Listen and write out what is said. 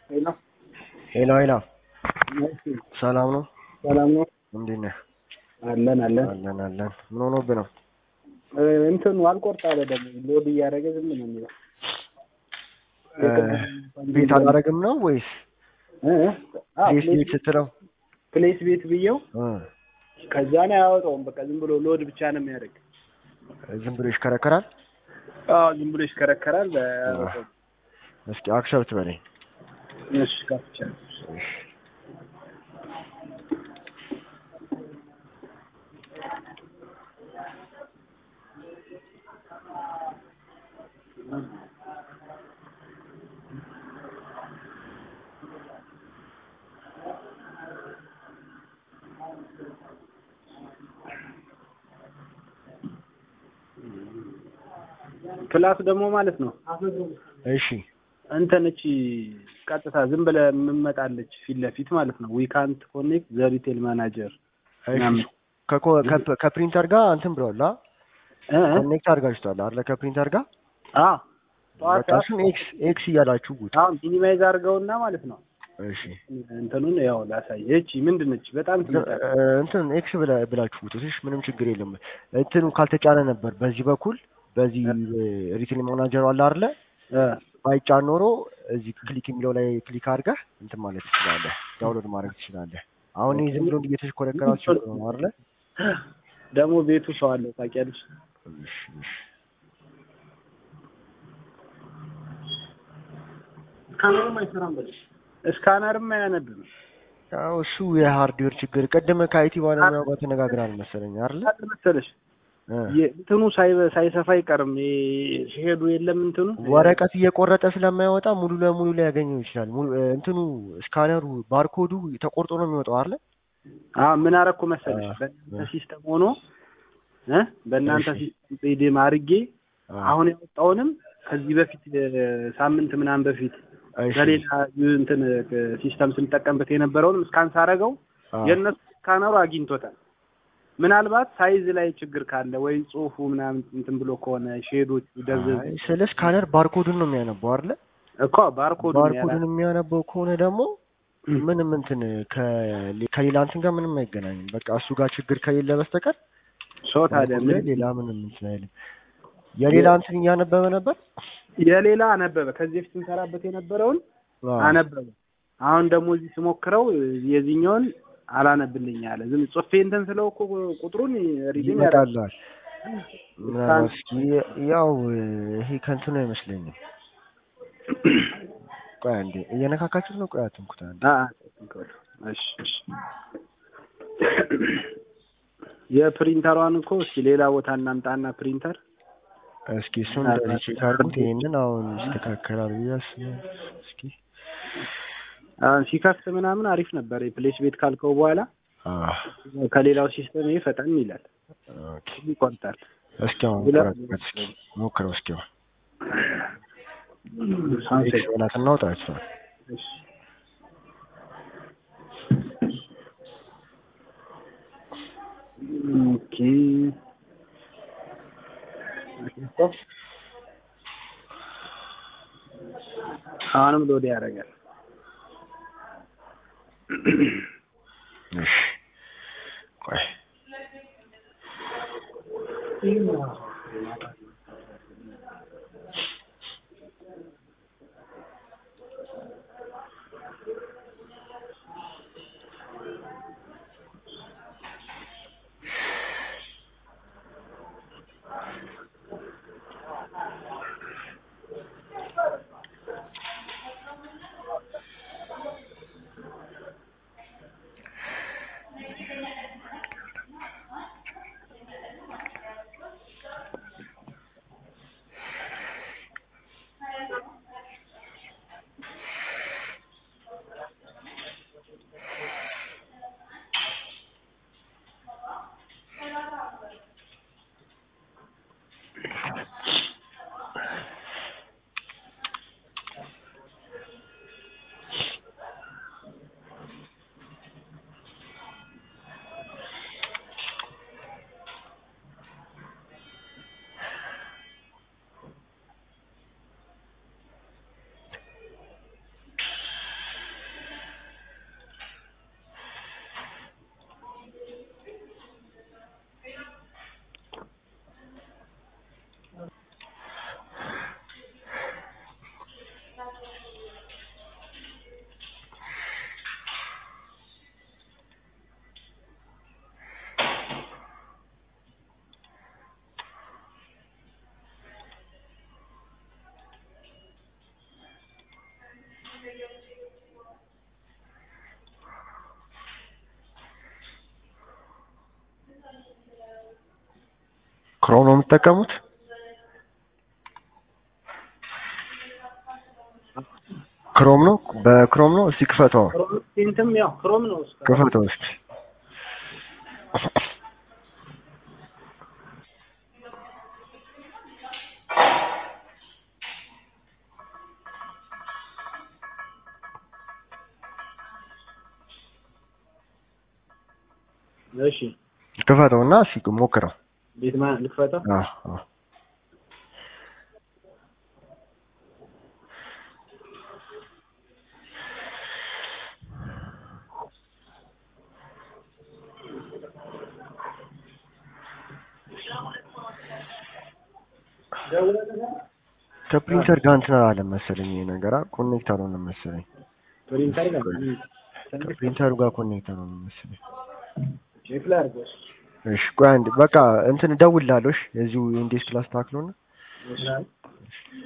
ሄሎ ሄሎ ሄሎ፣ እሺ፣ ሰላም ነው? ሰላም ነው? እንዴት ነህ? አለን አለን። አለን አለን። ምን ሆኖብህ ነው? እ፣ እንትኑ አልቆርጥ አለ ደግሞ ሎድ እያደረገ ዝም ነው የሚለው። ቤት አላረግም ነው ወይስ እ፣ እ፣ አዎ፣ ፕሌስ ፕሌስ ቤት ስትለው? ፕሌስ ቤት ብየው እ፣ ከዛ ነው አያወጣውም። በቃ ዝም ብሎ ሎድ ብቻ ነው የሚያደርግ። ዝም ብሎ ይሽከረከራል። አዎ ዝም ብሎ ይሽከረከራል። አያወጣውም። እስኪ አክሰብት በለኝ። እሺ ከፍቻለሁ። እሺ። ፕላስ ደግሞ ማለት ነው እሺ እንትን እቺ ቀጥታ ዝም ብለህ የምመጣለች ፊት ለፊት ማለት ነው ዊ ካንት ኮኔክት ዘ ሪቴል ማናጀር እሺ። ከኮ- ከፕ- ከፕሪንተር ጋር እንትን ብለዋል። አ እ እ ኮኔክት አድርጋችኋል አይደለ? ከፕሪንተር ጋር አ ጠዋት በቃ እሱን ኤክስ ኤክስ እያላችሁ ጉት። አሁን ሚኒማይዝ አድርገውና ማለት ነው እሺ እንትኑን ያው ላሳይ። እቺ ምንድን ነች? በጣም ትንጣ እ፣ እንትን ኤክስ ብላ- ብላችሁ ጉት። እሺ ምንም ችግር የለም። እንትኑ ካልተጫነ ነበር በዚህ በኩል በዚህ ሪቴል ማናጀሩ አለ አይደለ? እ ባይጫን ኖሮ እዚህ ክሊክ የሚለው ላይ ክሊክ አድርገህ እንትን ማለት ትችላለህ፣ ዳውንሎድ ማድረግ ትችላለህ። አሁን ይህ ዝም ብሎ እንዲህ እየተሽኮረከራችሁ ነው አይደለ? ደግሞ ቤቱ ሰው አለው ታውቂያለሽ። እሺ እሺ። ስካነርም አይሰራም በልሽ። ስካነርም አያነብም ያው እሱ የሃርድዌር ችግር ቅድም ከአይቲ ባለሙያው ጋር ተነጋግራል መሰለኝ አይደለ? አለ መሰለሽ እ። እንትኑ ሳይ- ሳይሰፋ አይቀርም። ይሄ ሲሄዱ የለም እንትኑ ወረቀት እየቆረጠ ስለማይወጣ ሙሉ ለሙሉ ላይ ያገኘው ይችላል። ሙሉ እ፣ እንትኑ ስካነሩ ባርኮዱ ተቆርጦ ነው የሚወጣው አይደለ? አዎ ምን አረኩ መሰለሽ አ- በእናንተ ሲስተም ሆኖ እ በእናንተ እሺ። ሲስተም ሪዴም አድርጌ አ፣ አሁን ያወጣውንም ከዚህ በፊት እ፣ ሳምንት ምናምን በፊት እሺ። በሌላ ዩ- እንትን እ፣ ሲስተም ስንጠቀምበት የነበረውንም ስካን ሳረገው አ፣ የእነሱ ስካነሩ አግኝቶታል። ምናልባት ሳይዝ ላይ ችግር ካለ ወይ ጽሁፉ ምናምን እንትን ብሎ ከሆነ ሼዶች ደብዘዝ አይ፣ ስለ ስካነር ባርኮዱን ነው የሚያነበው አይደለ? እኮ ባርኮዱ ባርኮዱን የሚያነበው ከሆነ ደግሞ ምንም እንትን ከሌ- ከሌላ እንትን ጋር ምንም አይገናኝም። በቃ እሱ ጋር ችግር ከሌለ በስተቀር ሰው ታዲያ ባርኮዱ ላይ ምን ሌላ ምንም እንትን አይልም። የሌላ እንትን እያነበበ ነበር። የሌላ አነበበ ከዚህ በፊት ስንሰራበት የነበረውን አዎ። አነበበ። አሁን ደግሞ እዚህ ስሞክረው የዚህኛውን አላነብልኝ አለ። ዝም ጽፌ እንትን ስለው እኮ ቁጥሩን ሪዲም ያደርጋል። ይመጣላል። ምናልባት እስኪ ያው ይሄ ከእንትኑ አይመስለኝም። ቆይ አንዴ እየነካካችሁት ነው። ቆይ አትንኩት አንዴ። አ አ፣ እሺ እሺ። የፕሪንተሯን እኮ እስኪ ሌላ ቦታ እናምጣና ፕሪንተር እስኪ እሱን እንደዚህ ቼክ አድርጉት። ይሄንን አሁን ይስተካከላል ብዬ አስባለሁ። እስኪ አሁን ሲከፍት ምናምን አሪፍ ነበር። የፕሌስ ቤት ካልከው በኋላ አዎ ከሌላው ሲስተም ይሄ ፈጠን ይላል፣ ኦኬ። ይቆርጣል። እስኪ አሁን ሁለት- ቆረጥበት። እስኪ ሞክረው። እስኪ አሁን ሳንሴት ኤክስ በላት እናውጣ እሷን። እሺ ኦኬ አሁንም ሎድ ያደርጋል። እሺ ቆይ ክሮም ነው የምትጠቀሙት? ክሮም ነው በክሮም ነው። እስቲ ክፈተው ክሮም ፔንትም ያው ክሮም ነው እሱ። ክፈተው እስቲ እሺ ክፈተው እና እስቲ ሞክረው። ቤት ማ ልክፈተው? አዎ አዎ ከፕሪንተር ጋር እንትን አላለም መሰለኝ ይሄ ነገር ኮኔክት አልሆነም መሰለኝ። ፕሪንተር ጋር ከፕሪንተሩ ጋር ኮኔክት አልሆነም መሰለኝ። ቼክ ላድርገው። እሺ ቆይ አንድ በቃ እንትን እደውልልሃለሁ። እሺ የዚሁ ኢንዴክስ ላስተካክለውና እሺ